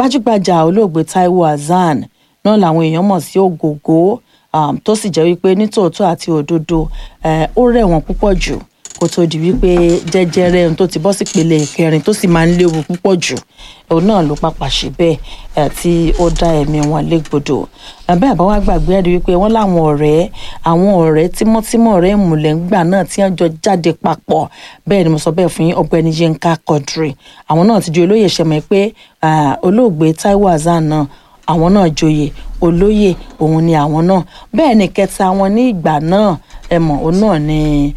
gbajúgbajà olóògbé Taiwo Hassan náà làwọn èèyàn mọ̀ sí ògògó um, tó sì jẹ́ wípé nítòótọ́ àti òdodo eh, ó rẹ̀ wọ́n púpọ̀ jù kó tó di wípé jẹjẹrẹ ohun tó ti bọ́ sí ìpele kẹrin tó sì máa ń léwu púpọ̀ jù òun náà ló pàpà ṣe bẹ́ẹ̀ eh, tí ó dá ẹ̀mí wọn légbodò Eh, bẹ́ẹ̀ bá wá gbàgbé ẹ̀rí wípé wọ́n láwọn ọ̀rẹ́ àwọn ọ̀rẹ́ tímọ́tímọ́ ọ̀rẹ́ ìmùlẹ̀ ńgbà náà tí wọ́n jọ jáde papọ̀ bẹ́ẹ̀ ni mo sọ bẹ́ẹ̀ fún yín ọ̀gbẹ́ni Yínká Quadri àwọn náà ti di olóyè ṣẹmọ̀ pé ah, olóògbé Taiwo Hassan náà àwọn náà joyè olóyè òun ni àwọn náà bẹ́ẹ̀ ni kẹta wọn ní ìgbà náà ẹ mọ̀ òun náà ni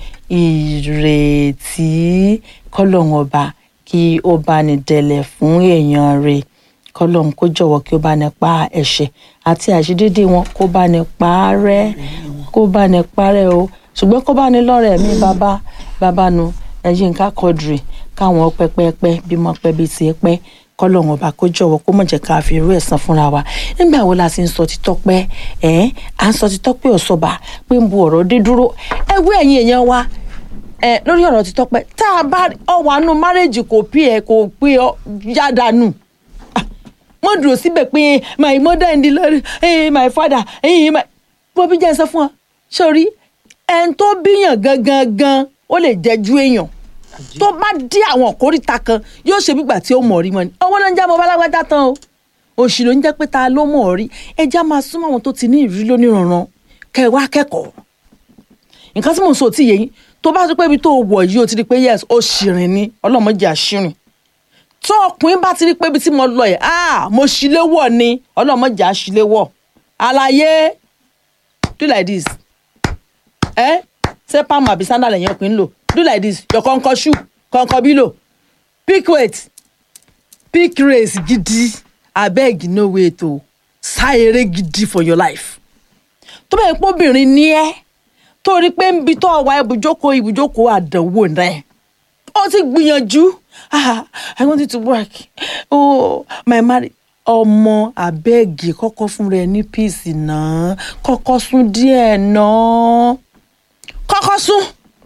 ìrètí kọ́lọ́hún ọba kí ó bá ní dẹlẹ̀ fún èèyàn rẹ̀ kọ́lọ́hún kó jọ̀wọ́ kí ó bá ní pa ẹ̀ṣẹ̀ àti àṣedédé wọn kó bá ní pa á rẹ́ kó bá ní parẹ́ o ṣùgbọ́n kó bá ní lọ́rẹ̀ mi bàbá bàbá nu Yínká Quadri káwọn pẹ́pẹ́pẹ́ bímọ pẹ́ bíi ti pẹ́ kọlọ́run ọba kó jọ̀wọ́ kó mọ̀ jẹ́ ká fi irú ẹ̀san fúnra wa nígbà wo la sì ń sọ títọ́ pẹ́ ẹ̀ à ń sọ títọ́ pé ọ̀sọ́ba pé ń bu ọ̀rọ̀ dé dúró ẹgbẹ́ ẹ̀yin èèyàn wa ẹ̀ lórí ọ̀rọ̀ títọ́ pẹ́ tá a bá ọwọ́ àánú márẹ́jì kò pí ẹ̀ kò pé ọ yádàánù wọ́n dúró síbẹ̀ pé my mother in the Lord eh, my father eh, my bóbí jẹ́ sọ fún ọ sórí ẹni tó bíyàn gangan gan ó lè jẹ́ ju èèyàn tó bá dé àwọn òkúrìta kan yóò ṣe gbígbà tí ó mọ̀ rí mọ́ ni owó ló ń já mọ́ bálágbádá tán o òṣì ló ń jẹ́ pé ta ló mọ̀ rí ẹja máa súnmọ́ àwọn tó ti ní ìrírí lóníranran kẹwàá kẹ́kọ̀ọ́ nǹkan tí mò ń sọ tí yẹ yín tó bá tó pé ibi tó wọ̀ yìí ó ti rí pé yes ó ṣìrìn ni ọlọ́mọdé àṣìrìn tó ọkùnrin bá ti rí pé ibi tí mo lọ yẹ ah mo ṣíléwọ̀ ni ọlọ́mọdé àṣìléwọ̀ àlàyé do like this ẹ ṣé pàmò àbí sandal ẹ̀yìn ọkùnrin lò do like this your kọ̀ǹkọ̀ shoe kọ̀ǹkọ̀ bílò pick weight pick race gidi abeg no wait o sá eré gidi for your life tó bẹ́ẹ̀ pé obìnrin ní ẹ́ tó rí pé ń bi tó wà ibùjókòó ibùjókòó àdánwò náà ó ti gbìyànjú ah i want you to work oh my marriage ọmọ abẹ́ẹ̀gì kọ́kọ́ fún rẹ ní píìsì náà kọ́kọ́ sún díẹ̀ náà kọ́kọ́ sún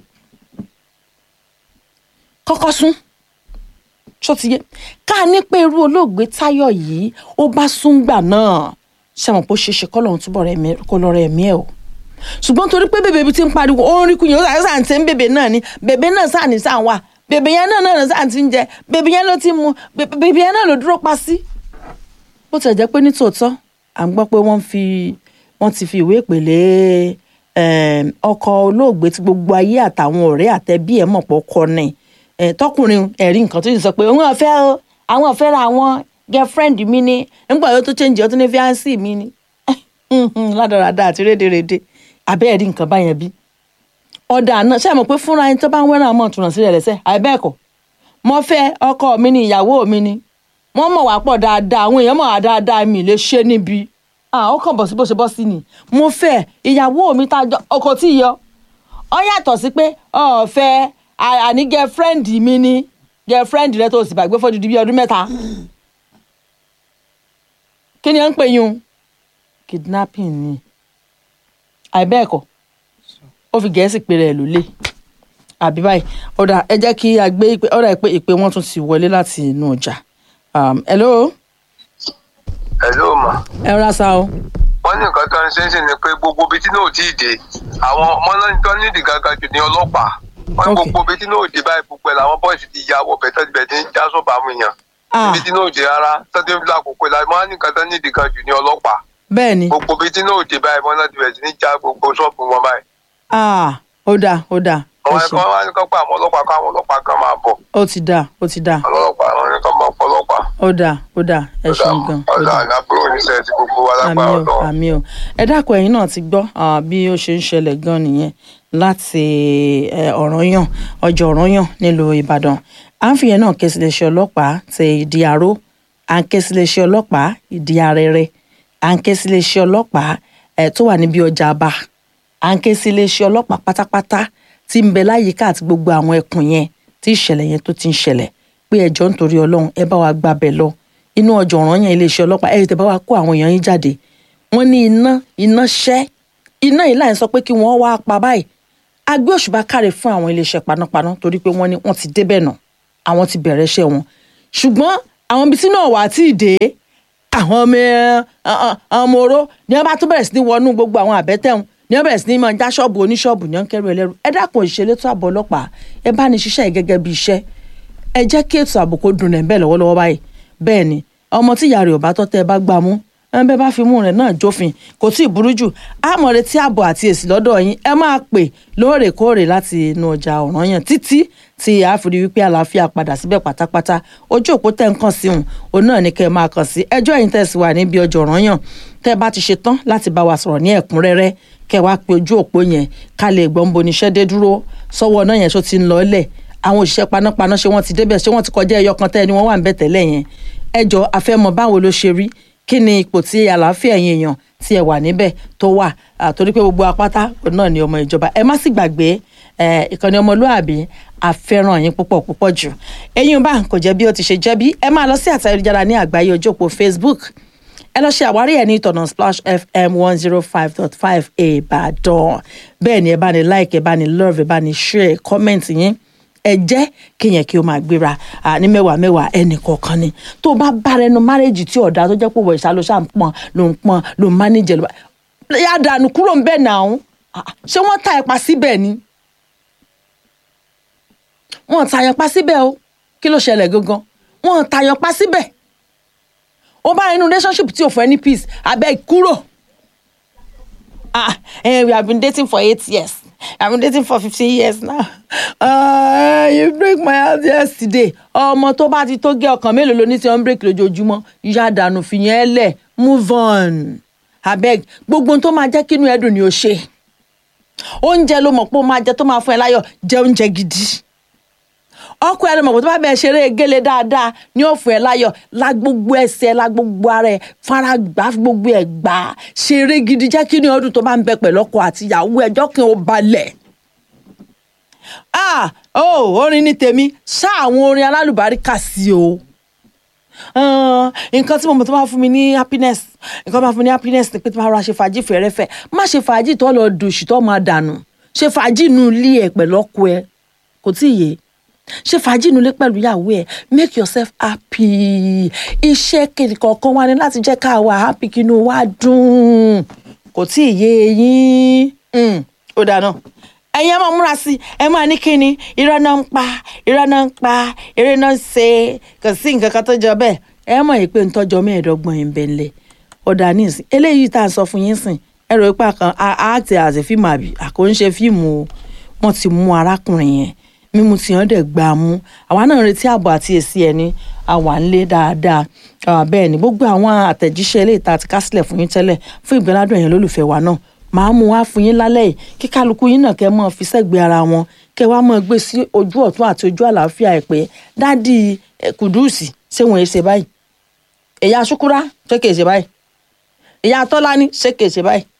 kọ́kọ́ sún ṣó ti yé ká ní pé irú olóògbé Táyọ̀ yìí ó bá sún gbà náà ṣàmọ̀ pé ó ṣeé ṣe kọ́ lọ́run túbọ̀ rẹ̀ mí kó lọ́ọ́ rẹ̀ mí ẹ̀ o ṣùgbọ́n torí pé bèbè ti ń pariwo ó ń rí kúnyìn ó sàn sàn tí ń bèbè náà ni bèbè náà sàn ní sàn wà bèbè yẹn náà náà sàn ti ń jẹ bèbè yẹn ló ti mu bèbè yẹn náà ló dúró pa sí. bó tilẹ̀ jẹ́ pé nítòótọ́ à ń gbọ́ pé wọ́n fi wọ́n ti fi ìwé ìpèlè ọkọ olóògbé tí gbogbo ayé àtàwọn ọ̀rẹ́ àtẹbí ẹ̀ mọ̀ pọ̀ kọ ni tọkùnrin ẹ̀rí nǹkan tó ti sọ pé òun ọ̀fẹ́ o àwọn ọ̀fẹ́ ra àwọn girlfriend mi ni nígbà yóò tó change ọtún ní fiancé mi ni ládàradà àti rédèrèdè abẹ́ ẹ̀rí nǹkan báyẹn bí ọ̀dà náà ṣe é mọ̀ pé fúnra ẹni tó bá ń wẹ́ràn ọmọ ìtúnà sílẹ̀ lẹ́sẹ̀ àìbẹ́ẹ̀kọ́ mo fẹ́ ọkọ mi ni ìyàwó mi ni wọ́n mọ̀ wá pọ̀ dáadáa àwọn èèyàn mọ̀ wá dáadáa mi lè ṣe níbi ó kàn bọ̀ sí bó ṣe bọ́ sí ni mo fẹ́ ìyàwó mi tá ọkọ tí yọ ọ yàtọ̀ sí pé ọ̀fẹ́ àní girlfriend mi ni girlfriend rẹ tó sì bàgbé fọ́jú di bí ọdún mẹ́ta kí ni à ń pè yín kidnapping ni àìbẹ́ẹ̀kọ́ ó fi gẹ̀ẹ́sì pé rẹ̀ ló lé àbí báyìí ọ̀dà ẹ jẹ́ kí a gbé ìpè ọ̀dà ìpè ìpè wọn tún ti wọlé láti inú ọjà hello. hello ma. ẹ rà sá o. wọ́n ní nǹkan tó ń ṣe é ṣe ni pé gbogbo ibi tí náà ti dé àwọn ọmọ náà tó nídìí gangan jù ní ọlọ́pàá wọ́n ní gbogbo ibi tí náà dé báyìí gbogbo ẹ̀ làwọn bọ́ọ̀sì ti ya wọ bẹ̀tẹ̀ bẹ̀tẹ̀ ń já sọ́ọ̀bù àwọn èèyàn ibi tí náà dé rárá tọ́jú ìlú àkókò ìlànà wọ́n ní nǹkan tó nídìí gan jù ní ọlọ́pàá bẹ́ẹ̀ni. gbogbo ibi tí náà dé báyìí wọ́n náà ti bẹ̀rẹ̀ sí ní já gbogbo ṣọ́ọ̀bù wọn báyìí. ah ó dáa ó dáa. àwọn ẹ̀kọ́ wá ní kọ́pọ̀ àwọn ọlọ́pàá kọ́ àwọn ọlọ́pàá kan máa bọ̀. ó ti dáa ó ti dáa. ọlọ́pàá àwọn ẹ̀kọ́ máa pọ̀ ọlọ́pàá. ó dáa ó dáa ẹ ṣeun gan. ó ọ̀dà dáa àgbàbúrò oníṣẹ́ ti gbogbo wa àmì lágbára o ọ̀dọ́. àmì o ẹ dákun ẹ̀yin náà ti gbọ́ ah, bí ó ṣe ń ṣẹlẹ̀ gan nìyẹn láti eh, Ọ̀rànyàn ọjọ́ Ọ̀rànyàn nílùú Ìbàdàn à ń fìyẹn náà ké sí iléeṣẹ́ ọlọ́pàá ti ìdí àró à ń ké sí iléeṣẹ́ ọlọ́pàá ìdí arẹrẹ à ń ké sí iléeṣẹ́ ọlọ́pàá eh, tó wà níbi ọjà àbá à ń ké sí iléeṣẹ́ ọlọ́pàá pátápátá tí ń bẹ láyìíká àti gbogbo àwọn ẹkùn yẹn tí ìṣẹ̀lẹ̀ yẹn tó ti ń ṣẹlẹ̀ pé ẹjọ́ nítorí Ọlọ́run ẹ bá wa gbàbẹ̀ lọ inú ọjọ́ Ọ̀rànyàn iléeṣẹ́ ọlọ́pàá ẹ tẹ̀ bá wa kó àwọn èèyàn yín jáde wọ́n ní iná iná ṣẹ́ iná yìí láì sọ pé kí wọ́n wá pa báyìí a gbé òṣùbà káre fún àwọn iléeṣẹ́ panápaná torí pé wọ́n ní wọ́n ti débẹ̀ nà àwọn ti bẹ̀rẹ̀ iṣẹ́ wọn ṣùgbọ́n àwọn ibi tí náà wà á tí ì dé àwọn ọmọ ẹ, ọ- ọ- ọmọ oró ni wọ́n bá tún bẹ̀rẹ̀ sí ní wọnú gbogbo àwọn àbẹ́tẹ̀hún ni wọ́n bẹ̀rẹ̀ sí ní máa já ṣọ́ọ̀bù oníṣọ́ọ̀bù ní wọ́n kẹ́rù ẹlẹ́rù ẹ dákun òṣìṣẹ́ létò ààbò ọlọ́pàá ẹ bá ní ṣiṣẹ́ yìí gẹ́gẹ́ bí iṣẹ́ ẹ jẹ́ kí ètò ààbò kó dùn rẹ̀ bẹ́ẹ̀ lọ́wọ́lọ́wọ́ báyìí bẹ́ẹ̀ ni ọmọ tí ìyá rẹ̀ ò bá tọ́ tẹ́ ẹ bá gbá mú ẹ bẹ́ẹ̀ bá fi mú rẹ̀ náà jófin kò tí ì burú jù àmọ́ retí ààbò àti èsì lọ́dọ̀ yín ẹ máa pè lóòrèkóòrè láti inú ọjà Ọ̀rànyàn títí tí a fi rí wípé àlàáfíà padà síbẹ̀ pátápátá ojú òpó tẹ̀ ń kàn sí òun òun náà ni kẹ́ ẹ máa kàn sí ẹjọ́ yìí tẹ̀sí wà níbi ọjà Ọ̀rànyàn tẹ́ ẹ bá ti ṣe tán láti bá wa sọ̀rọ̀ ní ẹ̀kúnrẹ́rẹ́ kẹ́ ẹ wá pe ojú òpó yẹn ká lè gbọ́n bo níṣẹ́ dé dúró sọ́wọ́ náà yẹn tó ti ń lọ lẹ̀ àwọn òṣìṣẹ́ panápaná ṣé wọ́n ti débẹ̀ ṣé wọ́n ti kọjá ẹyọ kan tẹ́ ẹni wọ́n wà ń bẹ̀ tẹ́lẹ̀ yẹn ẹjọ́ afẹ́mọ báwo ló ṣe rí kí ni ipò tí àlàáfíà ẹ̀yin èèyàn tí ẹ wà níbẹ̀ tó wà àtorí pé gbogbo apáta òun náà ni ọmọ ìjọba ẹ má sì gbàgbé ẹ, ìkànnì ọmọlúàbí àfẹ́ràn yín púpọ̀ púpọ̀ jù ẹ̀yin bá kò jẹ́ bí ó ti ṣe jẹ́ bí ẹ máa lọ sí àtẹ̀jára ní àgbáyé ojú òpó Facebook ẹ lọ ṣe àwárí ẹ ní ìtọ̀nà splash fm one zero five dot five ìbàdàn bẹ́ẹ̀ ni ẹ bá ní like ẹ bá ní love ẹ bá ní share comment yín ẹ jẹ́ kéèyàn kí o máa gbéra à, ní mẹ́wàá mẹ́wàá ẹnì kọ̀ọ̀kan ni tó bá bára ẹnu márẹ́jì tí ọ̀dà tó jẹ́ pé wọ̀ ìṣá ló ṣáà ń pọ̀n ló ń pọ̀n ló ń mánéjẹ ló bá yá dànù kúrò ń bẹ̀ náà Ah, ṣé wọ́n ta ẹ̀pà síbẹ̀ ni wọ́n tàyàn pa síbẹ̀ o kí ló ṣẹlẹ̀ gangan wọ́n tàyàn pa síbẹ̀ ó bá inú relationship tí ò fẹ́ ní peace abeg kúrò ah eh, we have been dating for eight years i have been dating for fifteen years now uh, you break my heart yesterday ọmọ tó bá ti tó gé ọkàn mélòó ló ní tí wọ́n ń break lójoojúmọ́ yá dànù fìyẹn lẹ̀ move on abeg gbogbo ohun tó máa jẹ́ kínú ẹ̀dùn ni ó ṣe oúnjẹ ló mọ̀ pé ó máa jẹ tó máa fún ẹ láyọ̀ jẹ oúnjẹ gidi ọkọ ẹ ló mọ̀ pé tó bá bẹ̀ ṣeré gélé dáadáa ní ó fún ẹ láyọ̀ la gbogbo ẹsẹ̀ la gbogbo ara ẹ fara gbà gbogbo ẹ gbà ṣeré gidi jẹ́ kí ni ọdún tó bá ń bẹ pẹ̀lú ọkọ àti ìyàwó ẹjọ́ kí n ó balẹ̀ ah oh orin ní tèmi ṣá àwọn orin alálùbáríkà sí o Ah, nǹkan tí mo mọ̀ tó máa fún mi ní happiness nǹkan tó máa fún mi ní happiness ni pé tó máa rọra ṣe fàájì fẹ́rẹ́fẹ́ má ṣe fàájì tó lọ dòṣì tó máa dànù ṣe fàájì inú ilé ẹ pẹ̀lú ọkọ ẹ kò tí ì yé ṣe fàájì inú ilé pẹ̀lú ìyàwó ẹ make yourself happy iṣẹ́ kejì kọ̀ọ̀kan wá ní láti jẹ́ ká wà happy kí inú wa dùn kò tí ì yé yín Mm, ó dáná ẹ̀yin ẹ máa múra sí i ẹ máa ní kíni irọ́ náà ń pa irọ́ náà ń pa eré náà ń ṣe kò sí nǹkan kan tó jọ bẹ́ẹ̀ ẹ mọ̀ yìí pé ń tọ́jọ́ mẹ́ẹ̀ẹ́dọ́gbọ̀n yìí ń bẹ ńlẹ̀ ọ̀dà nísìn eléyìí tá à ń sọ fún yín sìn ẹ rò pé àkàn àti àti fíìmù àbí àkóńṣe fíìmù o wọ́n ti mú arákùnrin yẹn mímú tí wọ́n dẹ̀ gbà á mú àwa náà ń retí ààbò àti èsì ẹni àwa ń lé dáadáa àwa bẹ́ẹ̀ ni gbogbo àwọn àtẹ̀jíṣẹ́ eléyìí tá a ti kásílẹ̀ fún yín tẹ́lẹ̀ fún ìgbẹ́ládùn ẹ̀yìn lólùfẹ́ wa náà màá mú wá fún yín lálẹ́ yìí kí kálukú yín náà kẹ́ mọ́ fi sẹ́gbẹ̀ẹ́ ara wọn kẹ́ wá mọ́ gbé sí ojú ọ̀tún àti ojú àlàáfíà ẹ̀ pé dádì eh, kùdùsì ṣé wọ́n ṣe báyìí ìyá ṣúkúrá ṣé kìí ṣe báyìí ìyá tọ́lání ṣé kìí ṣe báyìí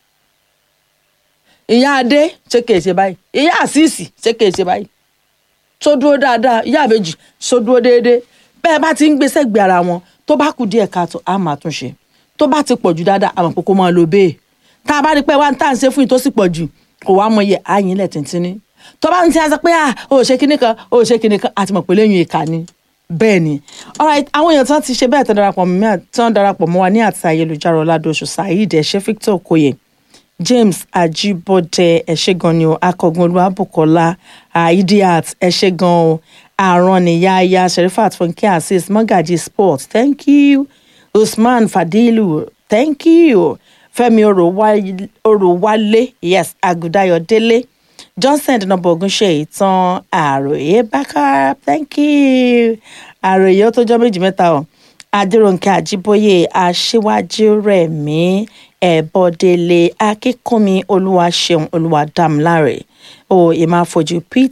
ìyá adé ṣé kìí ṣe báyìí ìyá àṣìṣì ṣé kìí ṣe báyìí tó dúró dáadáa ìyá àbèjì tó dúró déédéé bẹ́ẹ̀ bá ti ń gbé sẹ́gbẹ̀ẹ́ ara wọn tó bá kù díẹ̀ káàtó á máa tún ṣe tó bá ti pọ̀ jù dáadáa àmọ̀ pé kó máa lo bẹ́ẹ̀ tá a bá rí pé wá ń tà ń ṣe fún yìí tó sì pọ̀ jù kò wá mọ iye àyìn ilẹ̀ tìǹtìǹní tó bá ń ti sọ pé à ó ṣe kinní kan ó ṣe kinní kan àti mọ̀ pé lẹ́yìn ìka ni bẹ́ẹ̀ ni alright àwọn èèyàn tán ti ṣe bẹ́ẹ̀ tán darapọ̀ mọ́ mi tán darapọ̀ mọ́ wa ní àti ayélujára ọ̀làdọ̀ṣù saheed ẹ̀ṣẹ́ victor okoye james ajibode ẹ̀ṣẹ̀gan ni o akọgun olúwàbùkọ́lá idiat ẹ̀ṣẹ̀gan o àrùn nìyáyá sherifat funke azeez magaji sport thank you usman fadilu thank you fẹ́mi Orowale- orowale yes agudayo délé johnson dínàbọ ogunṣe ìtàn àròyé bákà thank you àròyé ó tó jọ méjì mẹ́ta o adéròǹkè àjíbóyè aṣíwájú rẹ̀mí ẹ̀bọ̀délé akínkúnmi olúwaṣeun olúwadámilárè o ìmáfojú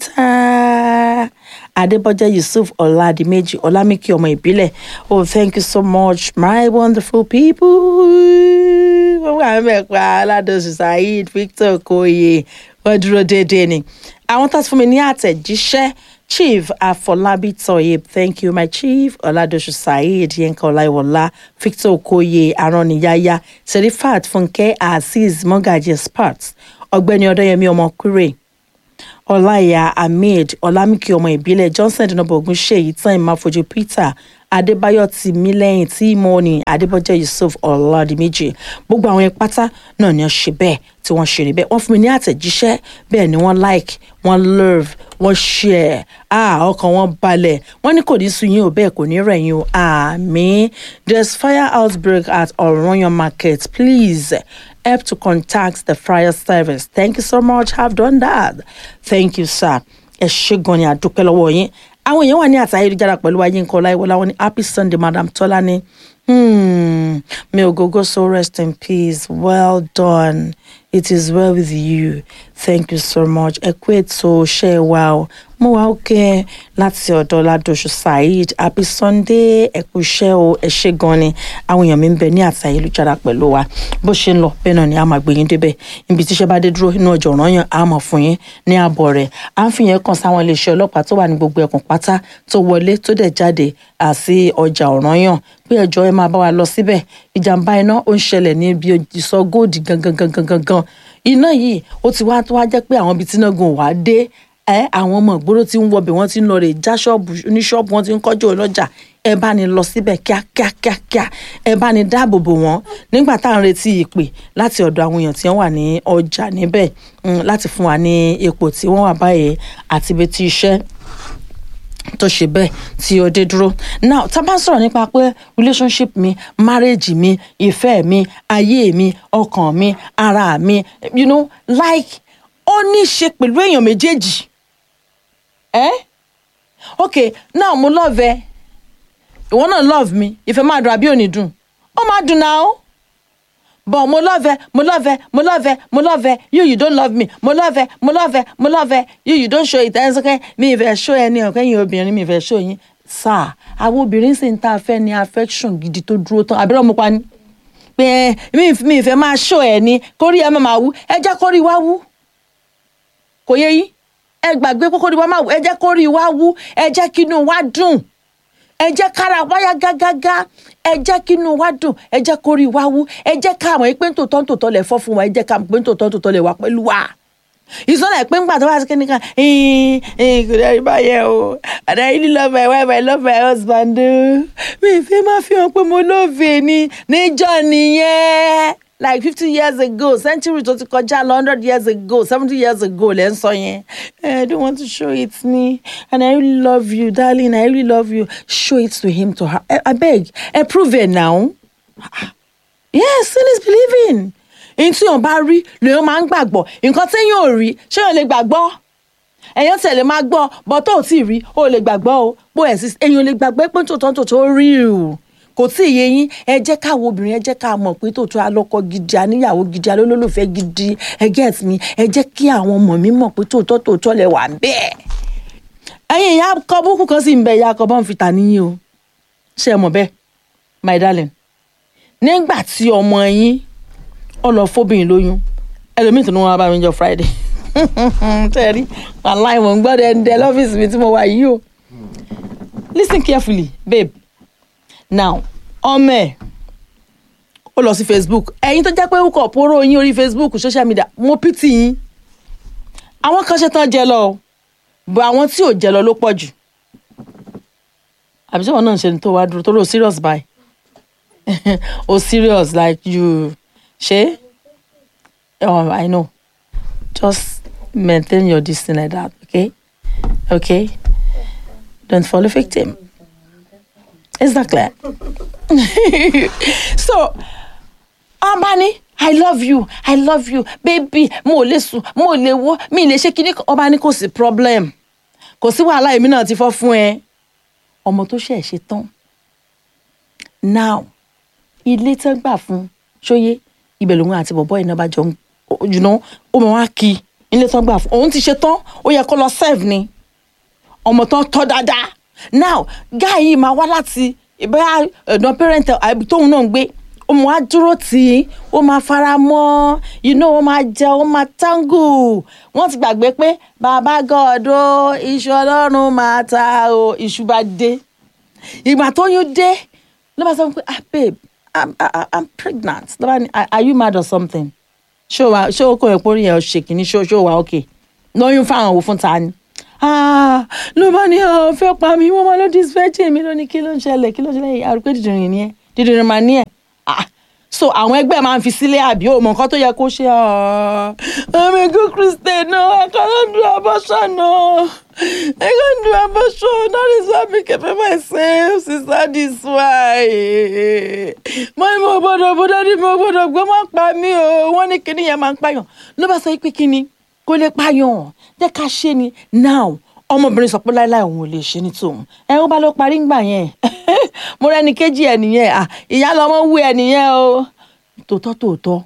peter adébọjẹ yusuf ọládìméjì ọlámìkí ọmọ ìbílẹ̀ oh thank you so much my wonderful people wọ́n wà mẹ́pa aládọ́sù saheed victor okoye wọ́n dúró déédéé ni àwọn tó ti fún mi ní àtẹ̀jíṣẹ́ chief afọlábí toyib thank you my chief ọládọ́sù saheed yẹnka ọláìwọlá victor okoye araniyaya serifat fúnkẹ́ azeez mọ́gàjì sparks ọ̀gbẹ́ni ọdọ́yẹmí ọmọkúrè ọláìyá ahmed ọlámìkì ọmọ ìbílẹ̀ johnson dínàbọ ògúnṣèyí tán ìmáfojú peter adébáyọ̀ tìmílẹ́yìn tímọ́ọ̀nì adébọ́jẹ́ yusuf ọ̀làdìmẹ́jì gbogbo àwọn pátá náà ni wọ́n ṣe bẹ́ẹ̀ tí wọ́n ṣe rí bẹ́ẹ̀ wọ́n fún mi ní àtẹ̀jíṣẹ́ bẹ́ẹ̀ ni wọ́n like wọ́n love wọ́n share ah ọkàn wọn balẹ̀ wọ́n ní kò ní sun yín o bẹ́ẹ̀ kò ní rẹ̀ yín o àmín there's fire outbreak at ọ̀ranyàn market please help to contact the fire service thank you so much have done that thank you sir ẹ ṣé gan ni àdúpẹ́ lọ́wọ́ yín àwọn èèyàn wà ní àtà ayélujára pẹ̀lú ayé nǹkan ọláìwọlá wọn ní happy sunday madam tọ́lání hmm, may ogogo so rest in peace well done it is well with you thank you so much ẹ kú ètò ṣe é wa o mo wá òkè láti ọ̀dọ̀ ládòṣù saheed happy sunday ẹ kú iṣẹ́ o ẹ ṣé gan ni àwọn èèyàn mi ń bẹ ní àtà ayélujára pẹ̀lú wa bó ṣe ń lọ bẹ́ẹ̀ náà ni a máa gbé yín débẹ̀ ibi tíṣẹ́ bá dé dúró inú ọjọ́ ọ̀ràn yàn á mọ̀ fún yín ní àbọ̀ rẹ̀ à ń fi yẹn kàn sáwọn iléeṣẹ́ ọlọ́pàá tó wà ní gbogbo ẹkùn pátá tó wọlé tó dẹ̀ jáde àti ọjà ọ̀ràn yàn pé ẹjọ́ ẹ máa bá wa lọ síbẹ̀ ìjàmbá iná ó ń ṣẹlẹ̀ ní ibi ìsọ góòdì gangan gangan gangan iná yìí ó ti wá tó wá jẹ́ pé àwọn ibi tí iná gan wà dé ẹ àwọn ọmọ ìgboro tí ń wọbẹ̀ wọ́n ti ń lọ rè já ṣọ́ọ̀bù oníṣọ́ọ̀bù wọ́n ti ń kọ́jú ọlọ́jà ẹ bá ní lọ síbẹ̀ kíákíákíá ẹ bá ní dáàbò bò wọ́n nígbà tá à ń retí ìpè láti ọ̀dọ̀ àwọn èèyàn tí wọ́n wà ní ọjà níbẹ̀ láti fún wa ní ipò tí wọ́n wà báyìí àti ibi tí iṣẹ́ tó ṣe bẹ́ẹ̀ tí ó dé dúró now tá a bá ń sọ̀rọ̀ nípa pé relationship mi marriage mi ìfẹ́ mi ayé mi ọkàn mi ara mi you know like ó ní í ṣe pẹ̀lú èèyàn méjèèjì ẹ́ eh? ok now mo love ẹ ìwọ náà love mi ìfẹ́ máa dùn àbí òní dùn ó máa dùn náà ó but mo love ẹ mo love ẹ mo love ẹ mo love ẹ you you don't love me mo love ẹ mo love ẹ mo love ẹ you you don't show it ẹ sọkẹ mi ìfẹ́ show ẹ ní ọkẹ yín obìnrin mi ìfẹ́ show yín sáà àwọn obìnrin sì ń ta afẹ́ ní affection gidi tó dúró tán àbúrò mo pa ni pé mi ìfẹ́ máa show ẹ ní kórí ẹ máa wú ẹ jẹ́ kórí wá wú kò yẹ yín ẹ gbàgbé kókó ni wọ́n máa wú ẹ jẹ́ kórí wá wú ẹ jẹ́ kínú wá dùn ẹ jẹ́ kára wáyà gágágá ẹ jẹ́ kínú wá dùn ẹ jẹ́ kórí wá wú ẹ jẹ́ káwọn pé tòótọ́ tòótọ́ lẹ̀ fọ́ fún wa ẹ jẹ́ káwọn pé tòótọ́ tòótọ́ lẹ̀ wá pẹ̀lú wa ìsọ̀lẹ̀ pé ńgbà tó bá ti kíni kan kò dẹ́rì báyẹn o and I really love my wife I love my husband mi ìfẹ́ máa fi hàn pé mo lóòfin ni níjọ́ nìyẹn like fifty years ago century tó ti kọjá lọ hundred years ago seventy years ago lẹ́ ń sọ yẹn I don't want to show it me and I really love you darling I really love you show it to him to her abeg approve it now yes sin is believing èyí tí yàn bá rí lèyàn máa ń gbàgbọ́ nǹkan téèyàn ò rí ṣé yàn lè gbàgbọ́ èyàn tẹ̀lé máa gbọ́ bọ́ tó ò tí ì rí ó lè gbàgbọ́ o bó ẹ̀ sí èyàn lè gbàgbọ́ pé tòótọ́ tòótọ́ rí o kò tí ì yé yín ẹ jẹ́ káwọn obìnrin ẹ jẹ́ ká mọ̀ pé tòótọ́ alọ́kọ gidi aníyàwó gidi alólùfẹ́ gidi ẹ get mi ẹ jẹ́ kí àwọn ọmọ mi mọ̀ pé tòótọ́ tòótọ́ lẹ wà bẹ́ẹ̀. ẹ̀yin ìyá akọ búkú kan sì ń bẹ ìyá akọ bọ́n fi tà níyìn o ṣé ẹ mọ̀ bẹ́ẹ̀ my darling nígbà tí ọmọ yín ó lọ fóbìnrin lóyún ẹlòmíì tó ní wọn bá mi jọ friday tẹ́rí wàláì mò ń gbọ́dọ̀ ẹ̀ ń dẹ lọ́fíìsì mi tí mo wà yìí o listen carefully babe now ọmọ ẹ ó lọ sí facebook ẹ̀yin tó jẹ́ pé ó kọ póró yín orí facebook social media mo pity yín àwọn kan ṣe tán jẹ lọ bọ àwọn tí ò jẹ lọ ló pọ̀ jù àbí sọ́wọ́n náà ń ṣe ní tó wá dúró tó ló serious báyìí o serious like you ṣe oh i know just maintain your distance like that okay okay don't fall a victim. Is that clear? so, ọba ní I love you I love you baby mo ò lè sùn mo ò lè wọ́ mi ì lè ṣe kíní ọba ní kò sí problem kò sí wàhálà èmi náà ti fọ́ fún ẹ ọmọ tó ṣẹ̀ ṣe tán now ilé tán gbà fún ṣóyé ibẹ̀ lòun àti bọ̀bọ́ iná bá jọ ń jùlọ ó mọ̀ wá kí ilé tán gbà fún òun ti ṣe tán ó yẹ kó lọ serve ni ọmọ tán tọ́ dáadáa now guy yìí máa wá láti ìbáyà ọ̀dọ̀ parent tóun náà ń gbé ó máa dúró tì í ó máa fara mọ́ you know ó máa jẹ ó máa tango wọ́n ti gbàgbé pé bàbá gọ́ọ̀dọ̀ iṣu ọlọ́run máa ta o iṣu bá dé ìgbà tó yún dé ló bá sọ pé ah babe i'm i'm, I'm pregnant ló bá ní are you mad or something ṣé o wa ṣé o kò yẹ kó rí yẹn ṣe kìíní ṣé o ṣé o wa okay lóyún fáwọn òwò fún ta ni Ah, ló bá ní ọ fẹ́ pa mí wọ́n máa ló disfẹ́tì mi lónìí kí ló ń ṣẹlẹ̀ kí ló ń ṣẹlẹ̀ àrùn pé dídìrín ni ẹ dídìrín máa ní ẹ Ah, so àwọn ẹgbẹ́ máa ń fi sílé àbí òmò nǹkan tó yẹ kó ṣe ah, I'm a good Christian no I cannot do abortion no I can't do abortion that is why I became myself sister this why mo ní mo gbọ́dọ̀ bó dájú mo gbọ́dọ̀ gbọ́ má pa mí o wọ́n ní kíní yẹn máa ń pààyàn ló bá sọ pé kíní kó lè pààyàn jẹ́ ká ṣe ni now ọmọbìnrin sọ pé láéláé òun ò lè ṣe ní tòun ẹ ó bá lọ parí ńgbà yẹn mo rẹ́ni kejì ẹ nìyẹn à ìyá lọmọ wú ẹ nìyẹn o tòótọ́ tòótọ́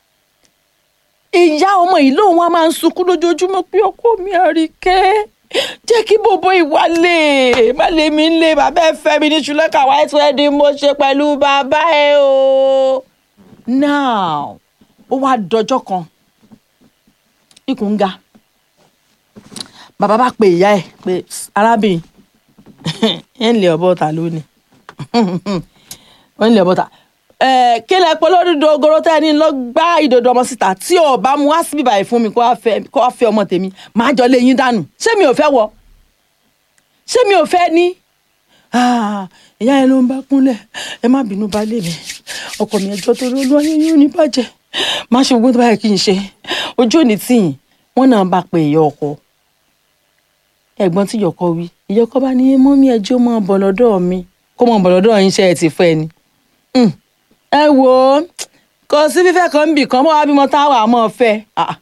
ìyá ọmọ yìí lóun wá máa ń sunkún lójoojúmọ́ pé ọkọ mi àríkẹ́ jẹ́ kí bòbó ìwálé má lè mi lé bàbá ẹ fẹ́ mi ní ṣùlẹ́kà white wedding mo ṣe pẹ̀lú bàbá ẹ o now ó wá dọjọ́ kan ikùn ń ga bàbá bá pe ìyá ẹ pé arábìnrin ẹ ń lé ọbọ ta lónìí ẹ ń lé ọbọ ta ẹ kí lẹ pọ lórí dogoro tẹ ní lọ gbá ìdodo ọmọ síta tí ò bá mu wá síbí báyìí fún mi kó wá fẹ́ kó wá fẹ́ ọmọ tèmi máa jọ lé yín dànù ṣé mi ò fẹ́ wọ ṣé mi ò fẹ́ ní Ah, ìyá yẹn ló ń bá kúnlẹ̀ ẹ má bínú baálé mi ọkọ mi ẹjọ́ torí olú ayé yóò ní bàjẹ́ má ṣe gbogbo tó báyìí kí n ṣe ojú òní tìyìn wọn náà bá pe ìyá ọkọ ẹ̀gbọ́n tí ìyọkọ wí ìyọkọ bá ní mọ́mí ẹjọ́ mọ́ bọ̀ lọ́dọ̀ mi kó mọ́ bọ̀ lọ́dọ̀ yín ṣe ẹ ti fẹ́ ni Hmm. ẹ wò ó kò sí fífẹ́ kan ń bì kan bọ́ wá bímọ táwa mọ́ fẹ́ Ah.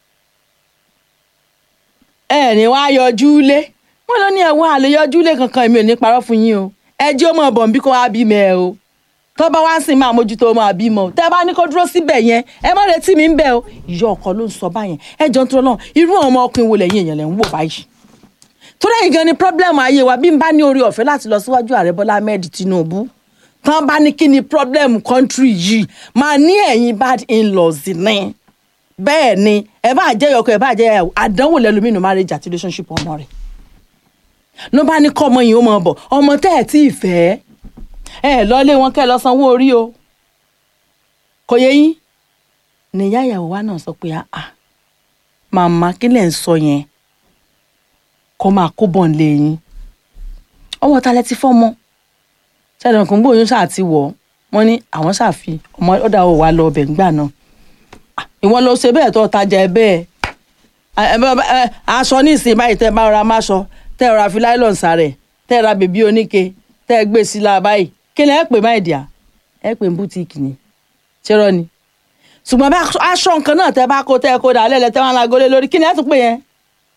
ẹ ní wá yọjú lé wọn lọ ní ẹ̀wọ̀n àlè yọjú lé kankan èmi ò ní parọ́ fún yín o ẹjọ́ mọ̀ bọ̀ nbí kó wá bímọ ẹ o tó bá wá ń sìn máa mójútó máa bímọ o tẹ́ bá ní kó dúró síbẹ̀ yẹn ẹ má retí mi ń bẹ̀ o ìyá ọkọ ló ń sọ báyẹn ẹ jọ ń tó lọ irú ọmọ ọkùnrin wo lẹ́yìn èèyàn lẹ́ ń wò báyìí torí ẹ̀yin gan ni pírọ́blẹ́mù ayé wa bí n bá ní orí ọ̀fẹ́ láti lọ síwájú ààrẹ bọ́lá ahmed tinubu tán bá ní kí ni pírọ́blẹ́mù kọ́ńtírì yìí máa ní ẹ̀yin bad in-laws ní bẹ́ẹ̀ ni ẹ bá jẹ́ ọkọ ẹ bá jẹ́ ìyàwó àdánwò lẹ́lòmínú marriage àti relationship ọmọ rẹ̀ ló bá ní kọ́ ọmọ yìí ó mọ̀ bọ̀ ọmọ tẹ́ ẹ̀ tí ì fẹ́ ẹ lọ́lé wọn kẹ́ ẹ lọ sanwó orí o kò yẹ yín nìyá ìyàwó wa náà sọ pé ah màmá kí lẹ̀ ń sọ yẹn kó máa kó bọ̀ nílé yín ọwọ́ ta lẹ ti fọ́mọ ṣẹ́ni ọkùnrin gbòòyún ṣáà ti wọ̀ wọ́n ní àwọn ṣàfi ọmọ ọ̀dà ò wá lọ ọbẹ̀ ńgbà náà Ah, ìwọ ló ṣe bẹ́ẹ̀ tó tajà ẹ bẹ́ẹ̀ ẹ, ẹ, ẹ, aṣọ ní ìsìn báyìí tẹ́ bá ra máṣọ tẹ́ ra fi láìlọ́n sàrẹ̀ tẹ́ ra bèbí oníke tẹ́ gbé sí la báyìí kí ni ẹ pè má ìdíyà ẹ pè ní bútíìkì ni ṣérọ́ ni ṣùgbọ́n bá aṣọ nǹkan náà tẹ́ bá kó tẹ́ kó dà lẹ́lẹ̀ tẹ́ wọn lágolé lórí kí ni ẹ tún pè yẹn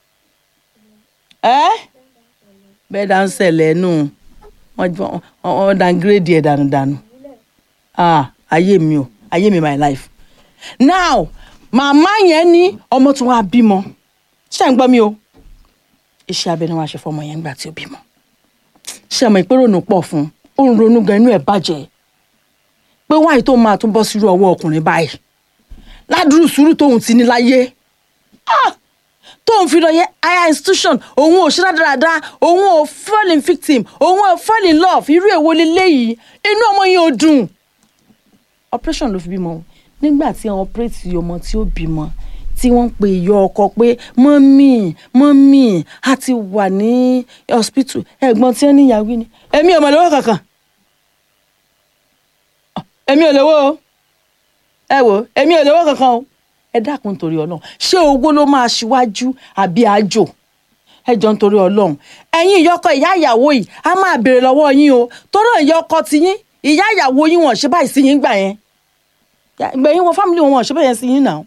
ẹ bẹ́ẹ̀ dá ń ṣẹlẹ̀ nù wọ́n wọ́n downgrade ẹ̀ dànù dànù ah ayé mi o ayé mi my life now màmá yẹn ní ọmọ tí wọ́n á bímọ ṣé ń gbọ́ mi o iṣẹ́ abẹ ni wọ́n á ṣe fọmọ yẹn nígbà tí ó bímọ ṣé ẹ mọ̀ pé ronú pọ̀ fún un ó ń ronú gan inú ẹ̀ bàjẹ́ pé wáyé tó máa tún bọ́ sírú ọwọ́ ọkùnrin báyìí ládùúrú sùúrù tóun ti ní láyé ah tóun fi lọ yẹ higher institution òun ò ṣe dáadáa òun ò fall in victim òun ò fall in love irú èwo leléyìí inú ọmọ yẹn ò dùn operation ló fi bímọ o nígbà tí àwọn operate ọmọ tí ó bímọ tí wọ́n ń pe ìyá ọkọ pé mọ́mì mọ́mì a ti wà ní hospital ẹ̀gbọ́n tí wọ́n ní ìyàwó ni èmi ò mọ̀ lówó kankan èmi ò lówó o ẹ wò èmi ò lówó kankan o ẹ dákun torí ọlọ́run ṣé owó ló máa ṣíwájú àbí àjò ẹ jọ nítorí ọlọ́run ẹ̀yin ìyọkọ ìyá ìyàwó yìí a máa béèrè lọ́wọ́ yín o tọ́rọ̀ ìyọkọ ti yín ìyá ìyàwó yín wọ́n ṣe báyìí sí yín gbà yẹn gbẹ̀yìn wọn fámìlì wọn wọ́n ṣe báyìí sí yín náà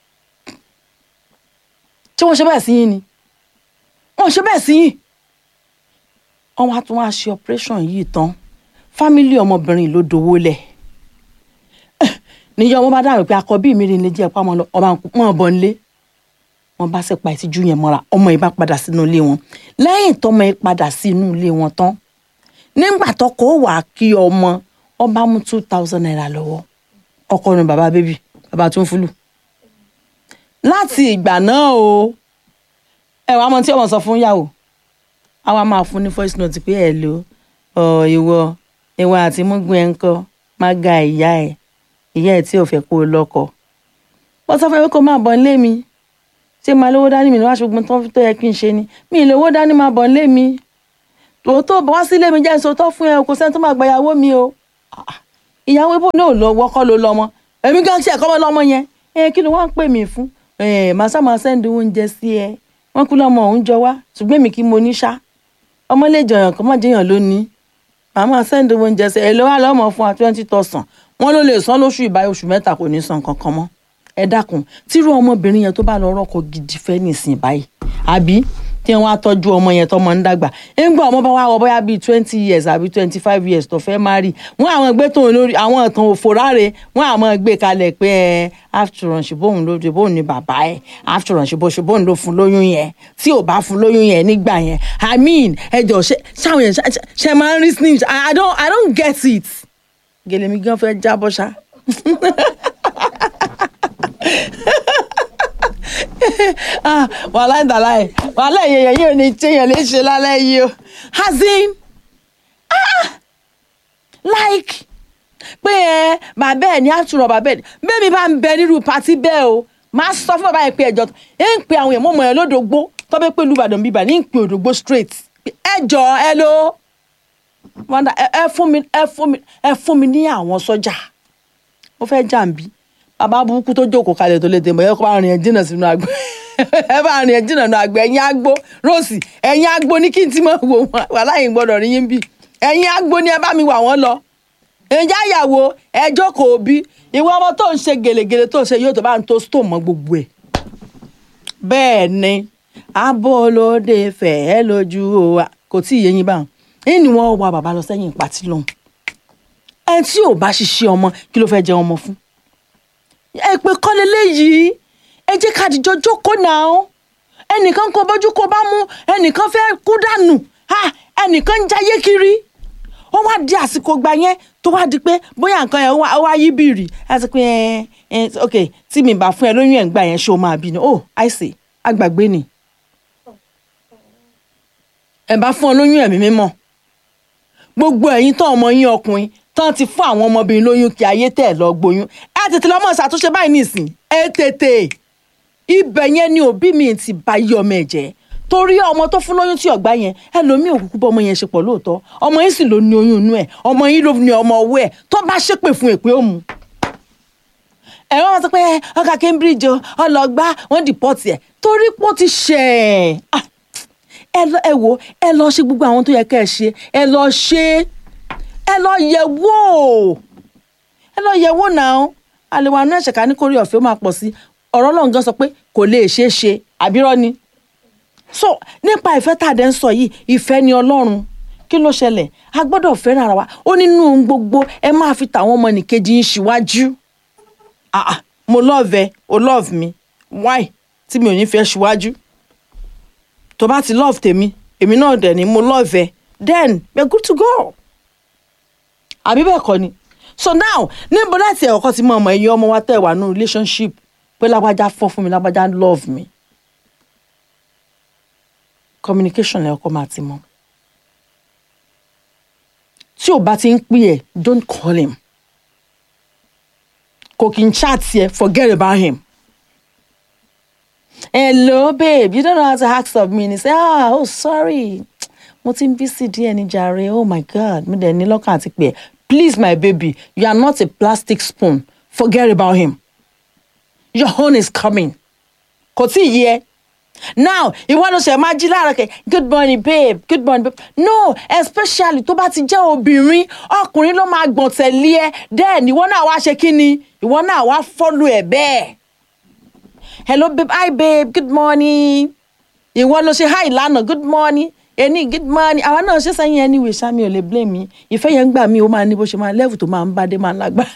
ṣé wọ́n ṣe báyìí sí yín ni wọ́n ṣe báyìí sí yín wọ́n wá tún wá ṣe operation yìí tán fámìlì ọmọbìnrin ló dowó lẹ̀ níyà wọn bá dáhùn pé akọbí mi rí ní jẹ́ pàmò ọmọ wọn bọ̀ nílé wọn bá sì pa ìtìjú yẹn mọ́ra ọmọ yìí bá padà sínú ilé wọn lẹ́yìn tọmọ yìí padà sí inú ilé wọn tán nígbà tọkọ wà kí ọmọ ọba mú two thousand naira lọ́wọ́ ọkọ ni bàbá bébì bàbá tó ń fúlù láti ìgbà náà o ẹ wàá mọ tí ọmọ sọ fún yàwó àwa máa fún ní voice note pé ẹ lò ọ ìwọ ìwọ àti múgun ẹ ń kọ má ga ìyá ẹ ìyá ẹ tí ò fẹ́ kó o lọ́kọ wọ́n sọ fún mi kó máa bọ̀ nílé mi ṣé máa lówó dání mi ní wàá ṣùgbọ́n tó tó yẹ kí n ṣe ni mi ì lówó dání máa bọ̀ nílé mi tòótọ́ bọ́ wá sílé mi jẹ́ ìṣòótọ́ fún ẹ o kò sẹ́ni tó máa gba ìyàwó mi o Ah, ìyàwó ibò náà lọ wọ́kọ́ ló lọ́mọ èmi gan ṣe ẹ̀kọ́ mọ́ lọ́mọ yẹn ẹ kí ló wá ń pè mí fún ẹ màá sá máa sẹ́ndì oúnjẹ sí ẹ wọ́n kú lọ́mọ òun jọ wá ṣùgbọ́n èmi kí mo ní ṣá ọmọ lè jọyàn kọ́ mọ̀ jẹyàn lónìí màá máa sẹ́ndì oúnjẹ sí ẹ ló wá lọ́mọ fún wa twenty thousand wọ́n ló lè san lóṣù ìbáyé oṣù mẹ́ta kò ní san kankan mọ́ ẹ dákun tírú ọmọbìnrin yẹn tó bá lọ rọ́kọ gidi fẹ́ nìsín báyìí àbí tí wọ́n á tọ́jú ọmọ yẹn tọmọ ń dàgbà ńgbà ọmọ bá wà wọ bóyá bíi twenty years àbí twenty five years tó fẹ́ má rí wọ́n àwọn gbé tóun lórí àwọn ìtàn òfò ráre wọ́n àwọn gbé kalẹ̀ pé ẹ after all ṣùgbọ́n ló ṣe bóun ni bàbá ẹ after all ṣùgbọ́n ṣùgbọ́n ló fún lóyún yẹn tí ò bá fún lóyún yẹn nígbà yẹn i mean ẹ jọ ṣe ṣáwọn yẹn ṣe- ṣe- ṣe máa ń rí snitch i I don't i don't get it gèlè mi gan fẹ́ jábọ́ ṣá. ah wàhálà ìdàlá ẹ wàhálà èèyàn yìí ò ní téèyàn lè ṣe lálẹ́ yìí o hazin ah like pé ẹ bàbá ẹ ní àtúrọ̀ bàbá ẹ bẹ́ẹ̀ mi bá ń bẹ nírú pàtí bẹ́ẹ̀ o máa sọ fún bàbá yẹn pé ẹjọ́ ẹ ń pe àwọn èèyàn mọ̀mọ́ yẹn lódògbó tọ́bẹ̀ pé olùbàdàn bíbà ní ń pe òdògbó straight ẹ jọ ẹ ló wọ́n dà ẹ ẹ fún mi ẹ fún mi ẹ fún mi ní àwọn sọ́jà mo fẹ́ jàǹbí bàbá burúkú tó jókòó kalẹ̀ tó lè dè mọ́ ẹ kó bá rìn ẹ jìnnà sínú àgbẹ̀ ẹ bá rìn ẹ jìnnà sínú àgbẹ̀ ẹ̀yin àgbo rọ́ọ̀sì ẹ̀yin àgbo ní kí n ti mọ̀ wò wọ́n wà láyìn gbọ́dọ̀ rí yín bí ẹ̀yin àgbo ni ẹ bá mi wà wọ́n lọ ǹjẹ́ àyàwó ẹ jókòó bí ìwọ ọmọ tó ń ṣe gèlègèlè tó ń ṣe yóò tó bá ń tó stone mọ́ gbogbo ẹ̀ bẹ́ẹ̀ ni abolóde fẹ́ ẹ lójú o kò tí ì yé yín báwọn ẹ̀yìn ni wọ́n wá bàbá lọ sẹ́yìn pàtí lọ́hùn ẹni tí ò bá ṣiṣẹ́ ọmọ kí ló fẹ́ jẹ ọmọ fún ẹ pé kọ́lé léyìí ẹ jẹ́ ká dìjọ jókòó náà ẹnìkan kó bójú kó bá mú ẹnìkan fẹ́ kú dànù ha, ẹnìkan ń jayé kiri ó wá di àsìkò gbà yẹn tó wá di pé bóyá nǹkan yẹn ó wá- ó wá yí bìrì ẹ ti pé ẹ ẹ ok tí mi bá fún ẹ lóyún ẹ̀ ń gbà yẹn ṣé o máa bí ni oh i see àgbàgbé ni ẹ bá fún ọ lóyún ẹ̀mí mímọ́ gbogbo ẹ̀yin tán ọmọ yín ọkùnrin tán ti fún àwọn ọmọbìnrin lóyún kí ayé tẹ̀ lọ gboyún ẹ tètè lọ́mọ ṣàtúnṣe báyìí nìsín ẹ tètè ibẹ̀ yẹn ni òbí mi ti bá yí ọmọ ẹ̀ jẹ́ torí ọmọ tó fún lóyún tí ọ̀gbá yẹn ẹlòmíì òkùnkùn bọ́ ọmọ yẹn ṣe pọ̀ lóòótọ́ ọmọ yín sì ló ní oyún inú ẹ̀ ọmọ yín ló ní ọmọ ọwọ́ ẹ̀ tó bá ṣépè fún èpè ó mu ẹ̀rọ wọn sọ pé ọkà Cambridge o, ọlọgbà wọn dìpọ́tì ẹ̀ torí pé ó ti ṣẹ̀ ẹ̀ ẹ lọ ẹ wò ẹ lọ ṣe gbogbo àwọn tó yẹ ká ẹ ṣe ẹ lọ ṣe ẹ lọ yẹ̀ wò ẹ lọ yẹ̀ wò náà àlewà náà ṣẹ̀ka ní kórè ọ̀fẹ́ ó máa pọ̀ sí ọ̀rọ̀ Ọlọ́run gan sọ pé kò lè ṣeé ṣe àbírọ́ ni so nípa ìfẹ́ tá a dẹ̀ ń sọ yìí ìfẹ́ ni Ọlọ́run kí ló ṣẹlẹ̀ a gbọ́dọ̀ fẹ́ràn ara wa ó nínú ohun gbogbo ẹ máa fi tàwọn ọmọ nìkejì yín síwájú ah ah mo love ẹ o love me why tí mi ò ní fẹ́ síwájú tó bá ti love tèmi èmi náà dẹ̀ ni mo love ẹ then we are good to go àbí bẹ́ẹ̀ kọ́ ni so now níbo láti ẹ̀kọ́ ti mọ ọmọ ẹ̀yin ọmọ wa tẹ̀ wà ní relationship pé lágbájá fọ́ fún mi lágbájá love me communication lẹ́ọ̀kọ́ máa ti mọ tí ò bá ti ń pè ẹ́ don't call him kò kí n chat yẹ forget about him hello babe you don't know how to ask of me and he say ah oh sorry mo ti ń busy díẹ̀ ní jàre oh my god mo dẹ̀ ní lọ́kàn àti pé please my baby you are not a plastic spoon forget about him your own is coming kò tí ì yẹ now ìwọ ló ṣe máa jí láàárọ̀ kẹ good morning babe good morning babe no especially tó bá ti jẹ́ obìnrin ọkùnrin ló máa gbọ̀n tẹ̀lé ẹ then ìwọ náà wá ṣe kí ni ìwọ náà wá follow ẹ bẹ́ẹ̀ hello babe hi babe good morning ìwọ ló ṣe hi lánàá good morning ẹni good morning àwa náà ṣe sẹ́yìn anyway sami ò lè blame mi ìfẹ́ yẹn ń gbà mí ó máa ní bó ṣe máa level tó máa ń bá dé máa ń lágbára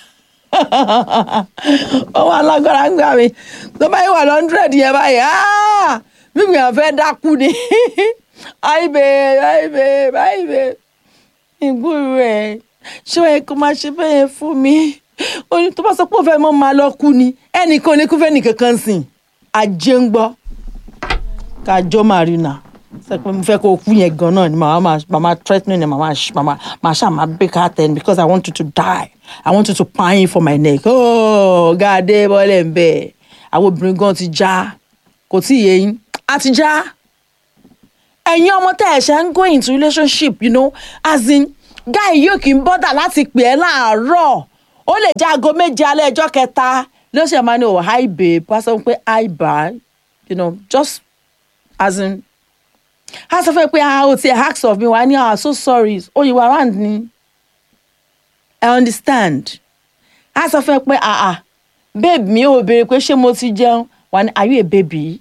ó máa lágbára ń gbà mí tó bá yẹ wà lọ́ndrẹ́d yẹn báyìí ah mímu yẹn fẹ́ dákú ni hi babe hi babe hi babe ìgbúrú ẹ̀ ṣé ẹ kó máa ṣe bẹ́ẹ̀ fún mi ó ní tó bá sọ pé ó fẹ́ mọ́ máa lọ kú ni ẹnìkan ní kú fẹ́ nìkan kan sìn ajé ń gbọ́ kájọ́ marina sọ pé mo fẹ́ kó o kú yẹn gan náà ni màmá máa màmá threatening ni màmá màmá màá ṣáà máa break her ten because I want you to die I want you to pine for my neck oh gàdé bọ́lẹ̀ ń bẹ̀ àwọn obìnrin gan ti já kò tí ì yé yín àti já ẹ̀yin ọmọ tẹ́ ẹ̀ ṣe ń go into relationship you know as in guy yóò kì í bọ́dà láti pè ẹ́ láàárọ̀ ó lè jẹ́ aago méje alẹ́ ẹjọ́ kẹta ló ṣe máa ní o hi babe pásọ pé hi bye you know just as in a sọ fún ẹ pé ah o ti ask of me wà á ní ah so sorry oyinbo around ni i understand a sọ fún ẹ pé ah ah babe mi ò béèrè pé ṣé mo ti jẹun wà ní are you a baby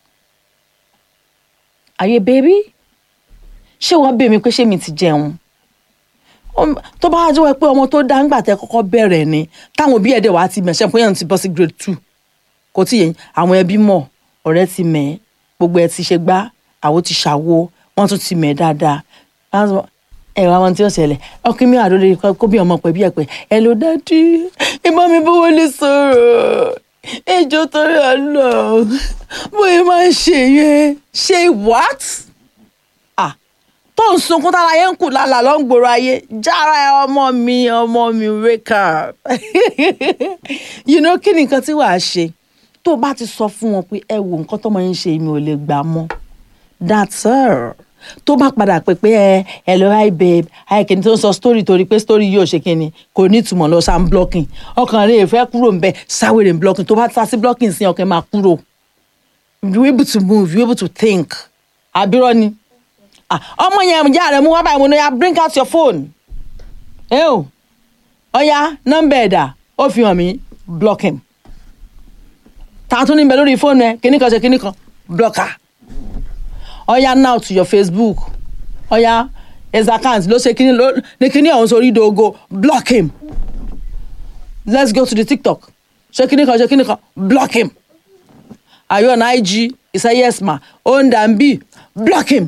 are you a baby ṣé wọ́n bèèrè mi pé ṣé mi ti jẹun Ọm- tó bá jẹ́ pé ọmọ tó dá ńgbà tẹ́ kọ́kọ́ bẹ̀rẹ̀ ni táwọn òbí ẹ̀dẹ̀ wá ti mẹ̀ṣẹ́ pé yẹn ti bọ́ sí grade two kò tí yẹn àwọn ẹbí mọ̀ ọ̀rẹ́ ti mẹ̀ gbogbo ẹ̀ ti ṣe gbá àwo ti ṣàwo wọ́n tún ti mẹ̀ dáadáa Wọ́n á sọ, ẹ̀rọ àwọn tí ó ṣẹlẹ̀ ọkùnrin mi àdó lórí kó bí ọmọ pẹ̀ bí ẹ̀ pé ẹ ló dájú ìbọn mi bówó lè sọ̀rọ̀ ẹjọ́ torí àlọ́ bóyá máa ń ṣe yẹn ṣe what? ah tó ń sunkún tára yẹn ń kù lálàá ló ń gbòòrò ayé jára ẹ ọmọ mi ọmọ mi wake up you know kí ni nǹkan tí wàá ṣe tó o bá ti sọ fún wọn pé ẹ wo nǹkan tọmọ yín ṣe mi ò lè gbà mọ́ that's all tó bá padà pé pé ẹ hello hi babe hi kìnìún tó ń sọ story torí pé story yóò ṣe kíni kò ní ìtumọ̀ lọ sáà ń blocking ọkàn rẹ̀ fẹ́ kúrò ń bẹ sáwèrè ń blocking tó bá sá sí blocking sí ọkàn máa kúrò you able to move you able to think àbírọ́ ni Ah, ọmọ yẹn ìyá rẹ̀ mú wá báyìí mo ní ya bring out your phone ẹ o ọya nọ́mbà ẹ̀dà ó fi hàn mí block him tààtún níbẹ̀ lórí fóònù ẹ kíní kan ṣe kíní kan block her ọya now to your facebook ọya his account ló ṣe kíní ló ní kíní ọ̀hún sórí ìdógó block him let's go to the tiktok ṣe kíní kan ṣe kíní kan block him are you on ig he say yes ma o n dan b block him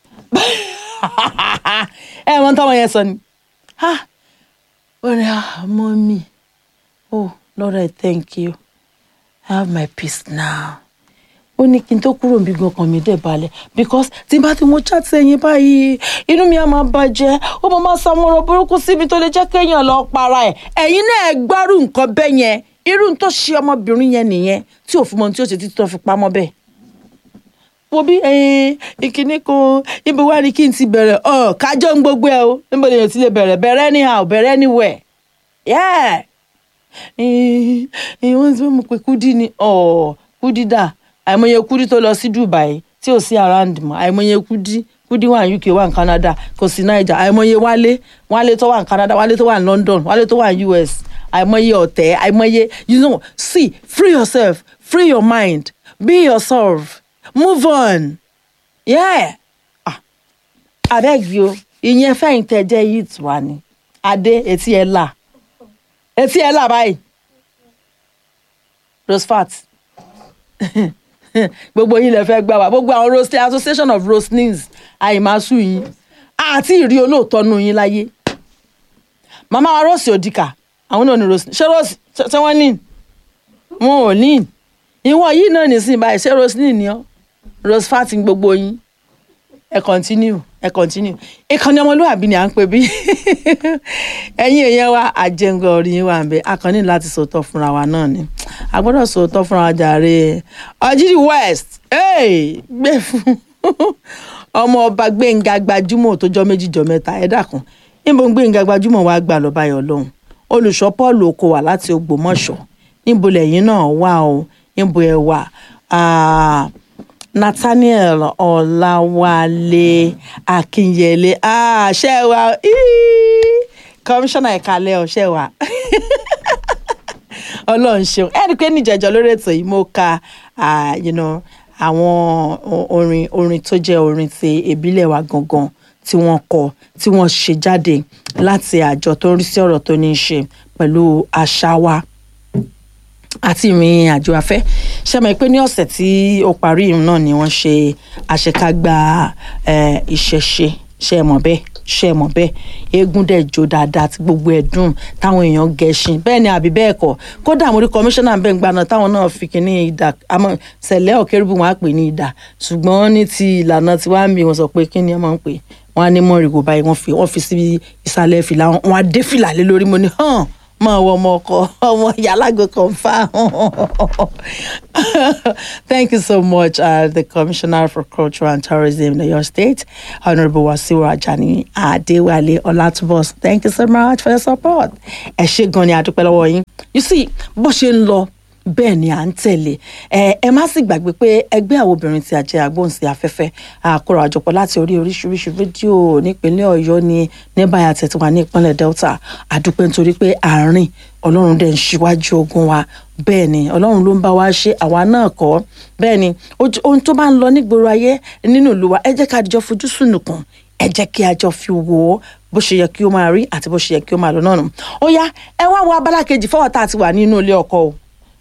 ẹ mọ táwọn yẹn sọ ni ah ó ní ah mommy oh lord i thank you i have my peace now ó ní kí n tó kúrò níbi gan kan mi dẹ̀ balẹ̀ because tí n bá ti mo chat ẹyin báyìí inú mi á máa bàjẹ́ ó máa máa sàmúrò burúkú síbi tó lè jẹ́ kéèyàn lọ para ẹ̀ ẹ̀yin náà ẹ gbárù nǹkan bẹ́ẹ̀ yẹn irú tó ṣe ọmọbìnrin yẹn nìyẹn tí ò fún mọ ohun tí ó ṣe títí tó fi pamọ́ bẹ́ẹ̀ wo bí ìkíní kan ibi wá ní kí n ti bẹ̀rẹ̀ ọ̀ kájọ́ ń gbogbo ẹ o níbo lèyàn ti lè bẹ̀rẹ̀ bẹ̀rẹ̀ anyhow bẹ̀rẹ̀ anywhere yeah wọ́n ti mú pé kúdí ni ọ̀ kúdí dà àìmọye kúdí tó lọ sí Dubai tí ò sí around mọ́ àìmọye kúdí kúdí wà ní UK wà ní Canada kò sí Naija àìmọye wálé wálé tó wà ní Canada wálé tó wà ní London wálé tó wà ní US àìmọye ọ̀tẹ̀ àìmọye you know see free yourself free your mind be yourself move on yeah ah abeg yo ìyẹn fẹ́yìn tẹ́ jẹ́ yìí tù wá ni adé etí ẹ̀ là etí ẹ̀ là báyìí rosfat gbogbo yín lè fẹ́ gbà wá gbogbo àwọn rose association of roslins àìmásù yín àti ìrí olóòótọ́ nù yín láyé màmá wa rose òdìkà àwọn náà ní rose ṣé rose ṣé wọ́n ní wọn ò ní ìwọ yìí náà nísìnyí báyìí ṣé rose ní ní ọ rose fat gbogbo yín ẹ continue ẹ continue ìkànnì ọmọlúwàbí ni à ń pè bí ẹ̀yin èèyàn wa àjẹngọ orí yín wà ń bẹ akànnì láti sòótọ́ fúnra wa náà ni a gbọ́dọ̀ sòótọ́ fúnra wa jàre ọjírí west hey, gbé fún ọmọ ọba gbẹ̀ngà gbajúmọ̀ tó jọ méjì jọ mẹ́ta ẹ dákun níbo gbẹ̀ngà gbajúmọ̀ wa gbà lọ́ba yọ̀ lọ́hùn olùṣọ́ paul oko wà láti ògbómọ̀ṣọ́ níbo lẹ́yìn náà wà o níbo ẹ wà nathaniel ọláwálé akínyẹlé ṣe wa kọmíṣánná ìkàlẹ̀ ọ̀ṣẹ́ wa ọlọ́run ṣeun ẹni pé níjẹ̀jọ́ lórí ètò yìí mo ka you know, àwọn orin orin tó jẹ́ orin ti ìbílẹ̀ wa gangan tí wọ́n kọ tí wọ́n ṣe jáde láti àjọ tó ń rí sí ọ̀rọ̀ tó ní í ṣe pẹ̀lú àṣà wa àti ìrìn àjò afẹ́ ṣe mọ̀ pé ní ọ̀sẹ̀ tí ó parí ìrìn náà ni wọ́n ṣe àṣekágbá ìṣẹ̀ṣe ṣe mọ̀ bẹ́ẹ̀ ṣe mọ̀ bẹ́ẹ̀ eégún dẹ̀ jó dáadáa tí gbogbo ẹ̀ dùn táwọn èèyàn gẹṣin bẹ́ẹ̀ ni àbí bẹ́ẹ̀ kọ́ kódà mo rí kọmíṣánná bẹ́ẹ̀ gba náà táwọn náà fi kíní ìdà àmọ́ sẹ̀lẹ̀ ọ̀kẹ́rùbù wọn á pè ní ìdà ṣùgbọ́n ní ti ìlànà tí wàá mi wọn sọ pé kíni ẹ máa ń pè wọn á ní mọ́rìgò báyìí wọ́n fi wọ́n fi síbi ìsàlẹ̀ fìlà wọn á dé fìlà lé lórí mo ní hàn máa wọ ọmọ ọkọ ọmọ yàlágbé confam thank you so much uh, the commissioner for culture and tourism in your state honourable wasiu ajani adewale ọlátúbọs thank you so much for your support ẹ ṣé gan ni a dúpẹ́ lọ́wọ́ yín you see bó ṣe ń lọ bẹ́ẹ̀ ni à ń tẹ̀lé ẹ ẹ má sì gbàgbé pé ẹgbẹ́ àwọn obìnrin tí a jẹ́ agbóhùnsí afẹ́fẹ́ àkórò àjọpọ̀ láti orí oríṣiríṣi fídíò nípínlẹ̀ ọ̀yọ́ ni ní báyà tẹ̀ tí wà ní ìpínlẹ̀ delta àdúpẹ́ nítorí pé àárín ọlọ́run dẹ̀ ń ṣíwájú ogun wa bẹ́ẹ̀ ni ọlọ́run ló ń bá wa ṣe àwa náà kọ́ bẹ́ẹ̀ ni ojú- ohun tó bá ń lọ nígboro ayé nínú ìlú wa ẹ jẹ́ ká àdìjọ fojú sùnùkùn ẹ jẹ́ kí a jọ fi wò ó bó ṣe yẹ kí ó máa rí àti bó ṣe yẹ kí ó máa lọ náà nù ó yá ẹ wá wo abala kejì fọwọ́ tá a ti wà nínú ilé ọkọ o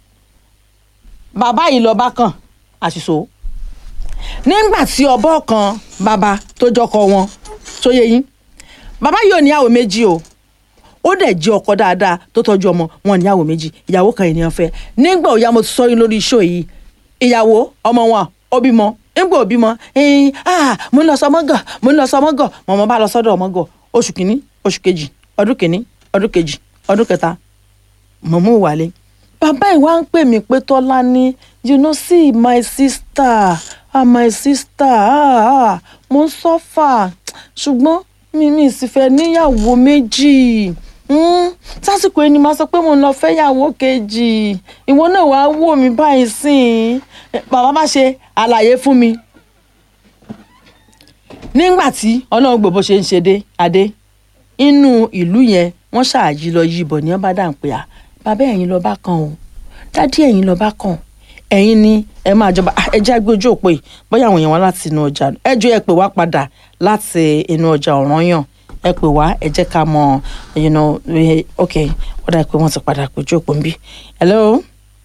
bàbá yìí lọ bá kàn àṣìṣò nígbà tí ọbọ kan bàbá tó jọkọ wọn tó yẹ yín bàbá yìí ò níyàwó méjì o ó dẹ̀ jẹ́ ọkọ dáadáa tó tọ́jú ọmọ wọn níyàwó méjì ìyàwó kan ènìyàn fẹ́ nígbà òyà mo ti sọ yín lórí iṣẹ́ yìí ìyàwó ọmọ wọn ó bímọ nígbà ó bímọ ẹ̀ẹ́n ah mo ń lọ sọmọgọ mo ń lọ sọmọgọ mọ̀mọ́ bá lọ sọ́dọ̀ ọmọgọ oṣù kìíní oṣù kejì ọdún kìíní ọdún kejì ọdún kẹta mọ̀mọ́ wálé bàbá ìwà ń pè mí pé tọ́lá ní you know see my sister ah my sister ah ah mo ń sọ́fà ṣùgbọ́n mi mi sì fẹ́ níyàwó méjì Hmm, sásìkò ẹni máa sọ pé mo ń lọ fẹ́yàwó kejì ìwọ náà wàá wò mí báyìí sìn bàbá bá ṣe àlàyé fún mi nígbà tí ọlọ́run gbọ́ bó ṣe ń ṣe dé adé inú ìlú yẹn wọ́n ṣáàjì lọ yí ibọ̀ ní ọba dà ń pè á bàbá ẹ̀yin lọ bá kàn o dádì ẹ̀yin lọ bá kàn ẹ̀yin ni ẹ máa jọba Ah, ẹ já gbé ojú òpó yìí bóyá àwọn èèyàn wá láti inú ọjà ẹ jọ ẹ pè wá padà láti inú ọjà Ọ̀rànyàn ẹ pè wá ẹ jẹ́ ká mọ̀ you know we- ok ó dà pé wọ́n ti padà pè ojú òpó ń bí hello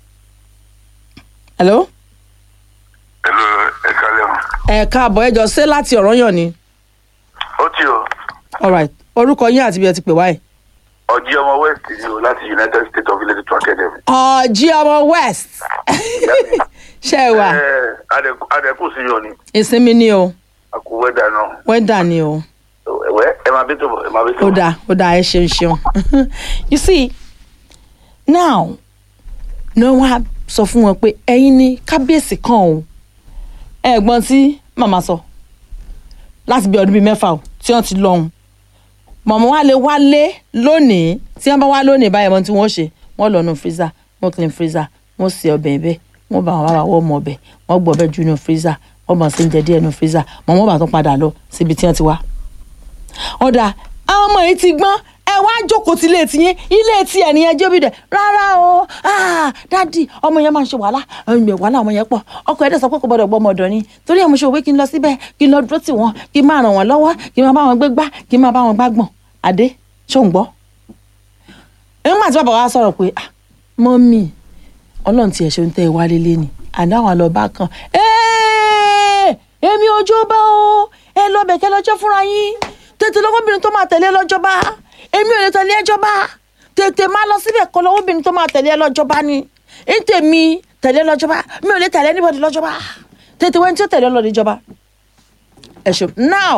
hello Hello, ẹ kálẹ̀ o. ẹ káàbọ̀ ẹ jọ ṣé láti Ọ̀rànyàn ni ó tí o alright orúkọ yín àti bí ẹ ti pè wáyé. ọjí ọmọ west ni o láti united states of ilẹ̀ tuntun academy. ọ̀jí ọmọ west ṣe é wà ẹ adẹ́kùn sí yọ ni ìsinmi ni o àkó wẹ́dà náà wẹ́dà ni o ẹ̀wẹ́ ẹ máa bí tó bọ̀ ẹ máa bí tó ó bọ̀. dáa ó dáa ẹ ṣeun ṣeun you see now ní wọ́n á sọ fún wọn pé ẹ̀yin ni kábíyèsí kan o ẹ̀gbọ́n tí màmá sọ láti bí ọdún bíi mẹ́fà o tí wọ́n ti lọ́hùn mọ̀mọ́ wa lè wálé lónìí tí wọ́n bá wá lónìí báyìí mọ́ tí wọ́n ṣe wọ́n lọ nu freezer wọ́n clean freezer wọ́n sè ọbẹ̀ ẹ̀bẹ̀ wọ́n bá wọn bá wọ́n mọ ọbẹ̀ wọ́n gbọ́ ọbẹ̀ jù nu freezer wọ́n bá sí oúnjẹ díẹ̀ nu freezer mọ̀mọ́ bá tún padà lọ síbi tí wọ́n ti wá. ọ̀dà àwọn ọmọ yìí ti gbọ́n ẹ wá jókòó tí ilé tiyín ilé tí ẹ̀ nìyẹn jóbi dẹ̀ rárá o ah, dádì ọmọ yẹn máa ń ṣe wàhálà ẹ̀yìn wàhálà ọmọ yẹn pọ̀ ọkọ ẹ̀ dẹ̀ sọ pé kò gbọ́dọ̀ gbọ́ ọmọ ọ̀dọ̀ ni torí ẹ̀ mo ṣe òwe kí n lọ síbẹ̀ kí n lọ dúró tì wọ́n kí n máa ràn wọ́n lọ́wọ́ kí n máa bá wọn gbé gbá kí n máa bá wọn gbá gbọ̀n adé ṣó ń gbọ́. nígbà tí bàbá wa sọ̀rọ̀ pé ah mọ́mì ọlọ́run tiẹ̀ ṣe ń tẹ́ ẹ wálé lé ni àdáwọn àlọ́ bá kan "Ẹ́ẹ̀, èmi ọjọ́ bá o ẹ lọ bẹ̀kẹ́ lọ́jọ́ fúnra yín tètè lọ́wọ́bìnrin tó máa tẹ̀lé lọ́jọ́ bá èmi ò lè tẹ̀lé ẹjọ́ bá tètè máa lọ síbẹ̀ kọ́ lọ́wọ́bìnrin tó máa tẹ̀lé lọ́jọ́ bá ni ń tèmi tẹ̀lé lọ́jọ́ bá mi ò lè tẹ̀lé anybody lọ́jọ́ bá tètè wẹ́n tí ó tẹ̀lé lọ́dọ̀ ìjọba ẹ ṣe now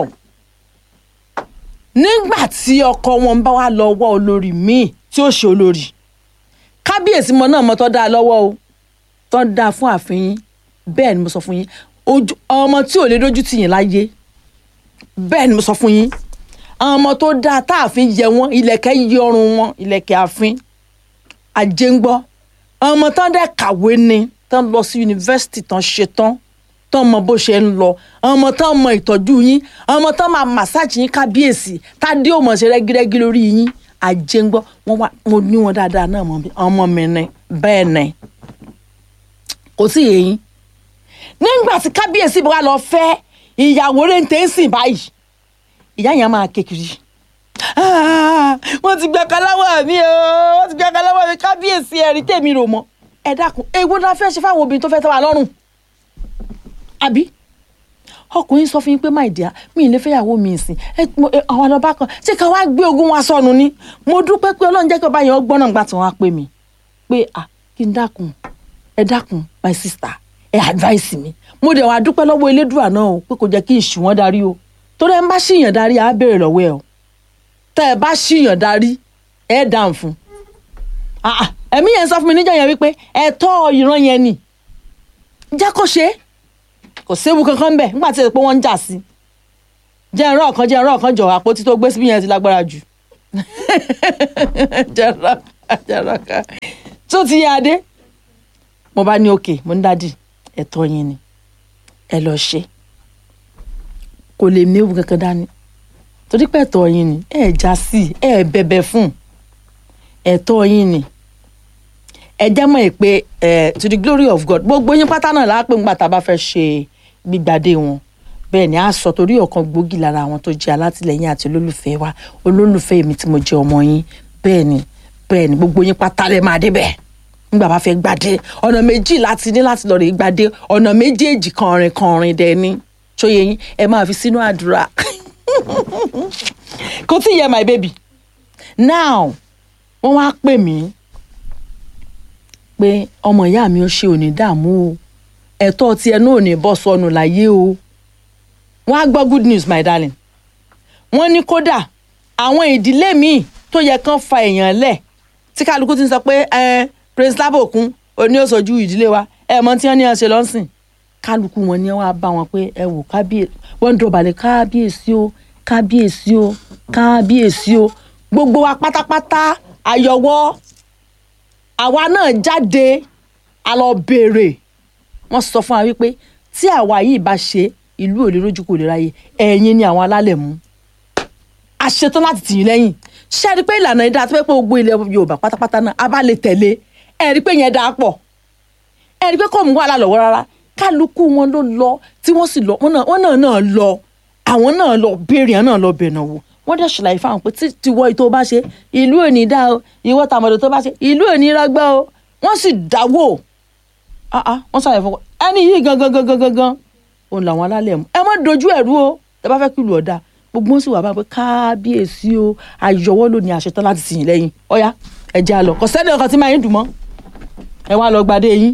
nígbà tí ọkọ wọn bá wá lọ wọ olórí míì tí ó ṣe olórí kábíyèsí mọ náà mọ tó dáa lọ́wọ́ o tó dáa fún ààfin yín bẹ́ẹ̀ ni mo sọ fún yín ojú ọmọ tí ò lè dójú tì yín láyé bẹ́ẹ̀ ni mo sọ fún yín àwọn ọmọ tó dáa táàfin yẹ wọn ilẹ̀kẹ̀ yí ọrùn wọn ilẹ̀kẹ̀ ààfin àjẹngbọ́ ọmọ tán dẹ̀ kàwé ni tán lọ sí yunifásitì tán ṣe tán tán mọ bó ṣe ń lọ ọmọ tán mọ ìtọ́jú yín ọmọ tán máa màsáàjì yín kábíyèsí tádé ò mọ̀ ṣe rẹ́gírẹ́gí lórí yín àjẹngbọ́ wọn wá mo ní wọn dáadáa náà mọ mi ọmọ mi ni bẹ́ẹ̀ ni kò sí èyí nígbà tí kábíyèsí bá lọ fẹ́ ìyàwó rẹ̀ ń tẹ́ ń sìn báyìí ìyá yẹn máa kékeré wọ́n ti gba kaláwọ̀ mi o wọ́n ti gba kaláwọ̀ mi kábíyèsí ẹ̀rí tèmi rò mọ́ ẹ dákun èwo la fẹ́ ṣe fáwọn obìnrin tó fẹ́ tẹ́ wa lọ́rùn àbí ọkùnrin sọ fún yín pé máì díà mi ì lè fẹ́yàwó mi ìsìn ẹ mo- ẹ, àwọn ọlọ́ba kan ṣé ká wá gbé ogún wa sọnù ni mo dúpẹ́ pé ọlọ́run jẹ́ kí ọba yẹn ó gbọ́n náà gbà tí wọ́n á pè mí pé à kí n dákun ẹ dákun my sister ẹ advice mi mo dẹ̀ wá dúpẹ́ lọ́wọ́ elédùà náà o pé kò jẹ́ kí n ṣì wọ́n darí o torí ẹ ń bá ṣìyàn darí á béèrè lọ́wọ́ ẹ o tẹ́ ẹ bá ṣìyàn darí ẹ dáhùn fún Ah, ah, ẹ̀mí yẹn sọ fún mi níjọ́ yẹn wípé ẹ̀tọ́ ìran yẹn ni jẹ́ kó ṣe é kò séwu kankan bẹ́ẹ̀ nígbà tí ẹ pé wọ́n ń jà sí i jẹ́ ẹ̀rọ ọ̀kan jẹ́ ẹ̀rọ ọ̀kan jọ àpótí tó gbé síbí yẹn ti lágbára jù jẹ́ ẹ̀rọ ọ̀kan jẹ́ ẹ̀rọ ọ̀kan tó ti yá adé mo bá ní òkè mo ń dádì ẹ̀tọ́ yín ni ẹ lọ ṣe kò lè méwu kankan dání torí pé ẹ̀tọ́ yín ni ẹ já sí ẹ bẹ̀bẹ̀ fún ẹ̀tọ́ yín ni ẹ jẹ́ mọ̀ ẹ́ pé ẹ to the glory of God gbogbo yín pátá náà lápè ńgbà tá a bá fẹ́ ṣe gbígbàdé wọn bẹ́ẹ̀ ni a sọ torí ọ̀kan gbòógì lára àwọn tó jẹ́ alátìlẹyìn àti olólùfẹ́ wa olólùfẹ́ mi tí mo jẹ́ ọmọ yín bẹ́ẹ̀ ni bẹ́ẹ̀ ni gbogbo yín pátá lè máa débẹ̀ nígbà bá fẹ́ gbàdé ọ̀nà méjì láti ní láti lọ rè gbàdé ọ̀nà méjèèjì kọrin kọrin dẹ̀ ni ṣóye yín ẹ máa fi sínú àdúrà kò tí ì yẹ my baby now wọ́n wá pè mí pé ọmọ ìyá mi ó ṣe òní dààmú o ẹ̀tọ́ tiẹ̀ náà ò ní bọ́ sọnù láyé o wọ́n á gbọ́ good news my darling wọ́n ní kódà àwọn ìdílé míì tó yẹ kán fa èèyàn lẹ̀ tí kálukú ti ń sọ pé ẹ prince lábòkun oní òṣojú ìdílé wa ẹ mọ tí wọ́n ní ẹ ṣe lọ́sìn kálukú wọn ni wọ́n á bá wọn pé ẹ wò kábíyèsí wọ́n ń dọ̀bálẹ̀ kábíyèsí o kábíyèsí o kábíyèsí o gbogbo wa pátápátá àyọwọ́ àwa náà jáde a lọ béèrè wọ́n sọ fún wa wípé tí àwa yìí bá ṣe ìlú ò lè rójú kò lè ráyè ẹ̀yin ni àwọn alálẹ̀ mú a ṣetán láti tì yín lẹ́yìn ṣé ẹ rí i pé ìlànà yìí dáa tó fẹ́ pé gbogbo ilẹ̀ Yorùbá pátápátá náà a bá lè tẹ̀lé ẹ rí i pé yẹn dáa pọ̀ ẹ rí i pé kò mú wàhálà lọ́wọ́ rárá kálukú wọn ló lọ tí wọ́n sì lọ wọ́n náà wọ́n náà náà lọ àwọn náà lọ béèrè àwọn náà lọ bẹ̀nà wò wọ́n dẹ̀ ṣàlàyé fáwọn pé tí tiwọ́ tó bá ṣe ìlú ò ní dá o ìwọ tàmọ̀dọ̀ tó bá ṣe ìlú ò ní rọgbọ́ o wọ́n sì dáwọ́ ah ah wọ́n ṣàlàyé fún wọn ẹni yìí gangan gangan gangan òun làwọn alálẹ̀ mú ẹ má dojú ẹ̀rú o ẹ bá fẹ́ kí ìlú ọ̀dà gbogbo wọn sì wà bá pé kábíyèsí o àyọwọ́ ló ní àṣetán láti sìn yín lẹ́yìn ọ̀yá ẹ jẹ́ àlọ́ kò sẹ́ni ọkàn tí máa ń dùn mọ́ ẹ wá lọ gbadé yín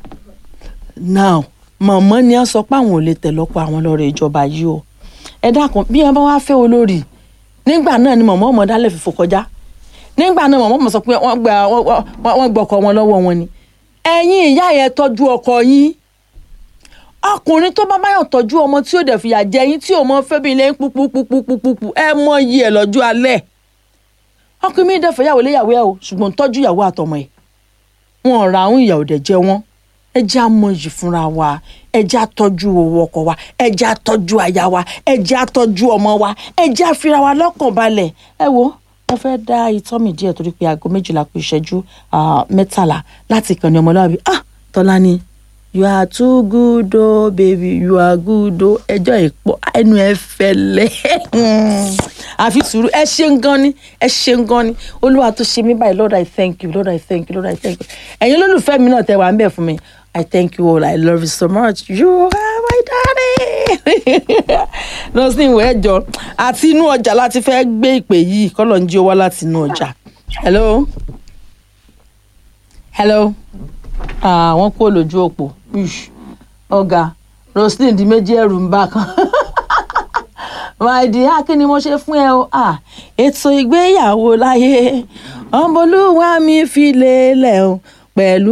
now mọ̀mọ́ ni wọ́n sọ pé àwọn ò lè tẹ̀lọ́pọ̀ àwọn lọ́rọ̀ ìjọba yìí o ẹ dákun bí wọn bá wá fẹ́ olórí nígbà náà ni mọ̀mọ́ ọmọ dálẹ̀ fìfò kọjá nígbà náà mọ̀mọ́ ọmọ sọ pé wọ́n gba wọ́n gbọ́kọ̀ wọn lọ́wọ́ wọn ni ẹ̀yin ìyá yẹn tọ́jú ọkọ yín ọkùnrin tó bá báyọ̀ tọ́jú ọmọ tí ó dẹ̀ fìyà jẹ yín tí ò mọ fẹ́bi ilé pupupupupupu ẹ mọ iye ẹ lọ́jọ́ alẹ́ ọkùnrin mi dẹ̀fẹ̀ yàwó léyàwó ẹ o ṣùgbọ́n tọ́jú ìyàwó àtọmọ ẹ̀ wọn ra àwọn ìyàwó dẹ̀ jẹ wọn ẹ jẹ́ àmọ̀yì fúnra wa ẹ jẹ́ àtọ́jú owó ọkọ wa ẹ jẹ́ àtọ́jú aya wa ẹ jẹ́ àtọ́jú ọmọ wa ẹ jẹ́ àfira wa lọ́kàn balẹ̀ ẹ wo mo fẹ́ dá itọ́ mi díẹ̀ torí pé aago méjìlá kù ìṣẹ́jú mẹ́tàlá láti ìkànnì ọmọlúwàbí ah tọ́lá ni you are too good oh baby you are good oh ẹjọ́ ìpọ̀ ẹnu ẹ fẹ́lẹ́ àfi sùúrù ẹ ṣeun gan ni ẹ ṣeun gan ni olúwa tó ṣe mí báyìí lord i thank you lord i thank you lord i thank you ẹ̀yin olólùfẹ́ mi náà tẹ wà ń bẹ̀ fún mi i thank you all i love you so much you are my daddy nọ́ọ̀sì ìwé ẹ̀jọ̀ àti inú ọjà láti fẹ́ gbé ìpè yìí kọ́lọ̀ ń jí owó láti inú ọjà hello hello àwọn kú olójú òpó ọ̀gá roslyn di méjì ẹ̀rù ń bá kan my dear kí ni mo ṣe fún ẹ o ètò ìgbéyàwó láyé ọmọlúwa mi fi lélẹ̀ o pẹ̀lú